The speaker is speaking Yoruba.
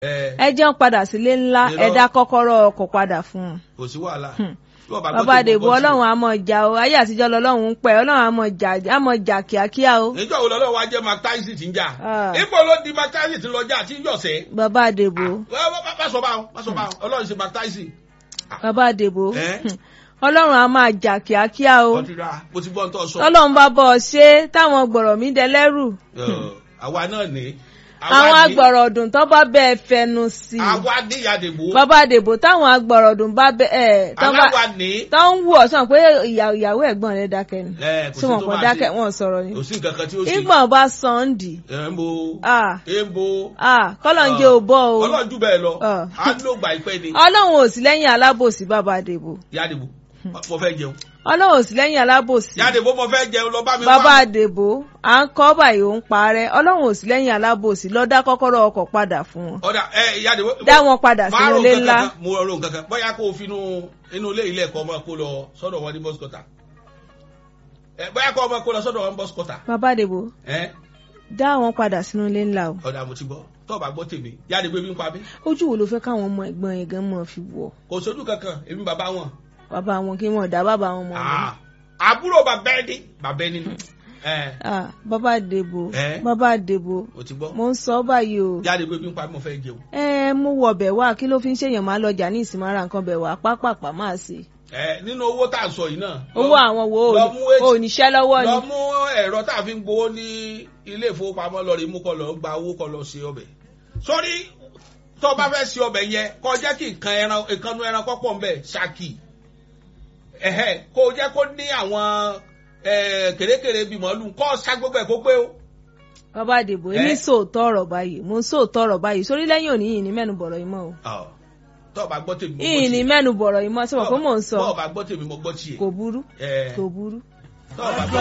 ẹ ẹ jẹun padà sílé ńlá Irọ́. ẹ dá kọ́kọ́rọ́ ọkọ̀ padà fún un. kò sí wàhálà. Hmm. Bí wọ́n bá gbọ́ bàbá tí mo àdèbò gbọ́ sí- ọlọ́run á mọ̀ jà o ayé àtijọ́ lọ́lọ́run ń pẹ́ ọlọ́run á mọ̀ jà á mọ̀ jà kíákíá o. níjọ́ wo lọ́lọ́wọ́ wa jẹ́ Mark Tyson ti ń jà. Ah. ipò ló di Mark Tyson ti lọ jà tí ń yọ̀sẹ̀. bàbá àdèbò má sọ báwọn má sọ báwọn ọlọ́run ṣe Mark Tyson. bàbá àdèbò Eh? hmm, ọlọ́run á máa jà kíákíá o. ọtí ra mo ti gbọ́ ń tọ́ sọ. tọ́lọ́run bá bọ̀ ọ ṣe táwọn gbọ̀rọ̀ mi dẹlẹ́rù. Ọ̀, àwa náà ní. àwọn agbọ̀rọ̀ ọdún tó bá bẹ́ẹ̀ fẹnu sí i. àwa ní ìyàdèbò. bàbá àdèbò táwọn agbọ̀rọ̀ ọdún bá bẹ́ẹ̀ tó bá aláwa ní. tó ń wù ọ́ sàn pé ìyá- ìyàwó ẹ̀gbọ́n rẹ̀ dákẹ́ ni. ẹ kò tí sí wọn tó kàn máa dákẹ́ ṣe. wọn sọ̀rọ̀ ni. kò sí nǹkan kan tí ó ṣe. ìgbọ̀n bá sànńdì. ẹ ń bo. ah ẹ ń bo. ah kọ́lọ̀ ń jẹ́ ò bọ́ o. ọlọ́run jù bẹ́ẹ̀ lọ. Ah. a ló gbà ìpẹ́ ni. ọlọ́run ò sí lẹ́yìn alábòsí bàbá àdèbò. ìyàdèbò mo fẹ́ jẹun. ọlọ́run ò sí lẹ́yìn alábòsí. ìyàdèbò mo fẹ́ jẹun lọ bá mi wá. bàbá àdèbò à ń kọ́ báyìí ó ń parẹ́ ọlọ́run ò sí lẹ́yìn alábòsí lọ dá kọ́kọ́rọ́ ọkọ̀ padà fún wọn. ọ̀dà ẹ ìyàdèbò. dá wọn padà máa sínú rò ilé nǹkan ńlá. kan, mo rò nǹkan kan bóyá kó o fi inú inú ilé ilé ẹ̀kọ́ ọmọ kó lọ sọ́dọ̀ wọn ní bọ́sikọ́tà. ẹ bóyá kó ọmọ kó lọ sọ́dọ̀ wọn ní bọ́sikọ́tà. bàbá àdèbò ẹ dá wọn padà sínú ilé ńlá o. ọ̀dà mo ti gbọ́ tó o bá gbọ́ tèmi ìyàdèbò ebi ń pa mí. ojú wo ló fẹ́ káwọn ọmọ ẹ̀gbọ́n yẹn gan mọ̀ fi wọ̀ kò sójú kankan èmi bàbá wọn. bàbá wọn kí wọn dá bàbá wọn mọ̀ wọn. Ah, àbúrò bàbá ẹni bàbá ẹni ni. ẹ Ah, bàbá àdèbò Eh? bàbá àdèbò o ti gbọ́. mo ń sọ báyìí o. ìyàdèbò ebi ń pa mí mo fẹ́ jẹun. ẹ mú wọ bẹ̀ wá kí ló fi ń ṣèyàn máa lọjà ní ìsinmi ara nǹkan bẹ̀ wá pápápá máa ṣe. ẹ nínú owó tá à ń sọ yìí náà. owó àwọn wo lọ mú èjì- ò níṣẹ́ lọ́wọ́ ni. lọ mú ẹ̀rọ tá a fi ń gbowó ní ilé ìfowópamọ́ lọ rí mú kọ lọ gba owó kọ lọ ṣe ọbẹ̀. sórí tó o bá fẹ́ ṣe ọbẹ̀ yẹn kó o jẹ́ kí nǹkan ẹran ìkànnú ẹran kọ́pọ̀ ń bẹ̀ ṣáàkì. ẹ̀hẹ́ kó o jẹ́ kó ní àwọn eh, kèrèkèrè bíi màálù kó o ṣá gbogbo ẹ̀ kó pé o. bàbá àdèbò èmi Eh? sòótọ́ ọ̀rọ̀ báyìí mo ń sòótọ́ ọ̀rọ̀ báyìí sórí lẹ́yìn òní yìí ní mẹ́nu bọ̀rọ̀ yìí mọ́ o. Ọ̀, tó o bá gbọ́ tèmi mo yìí ní gbọ́ tiẹ̀. mẹ́nu bọ̀rọ̀ yìí mọ́ sí wọn pé mò ń sọ tó o bá gbọ́ tèmi mo gbọ́ tiẹ̀. kò burú Eh, kò burú. tó o bá gbọ́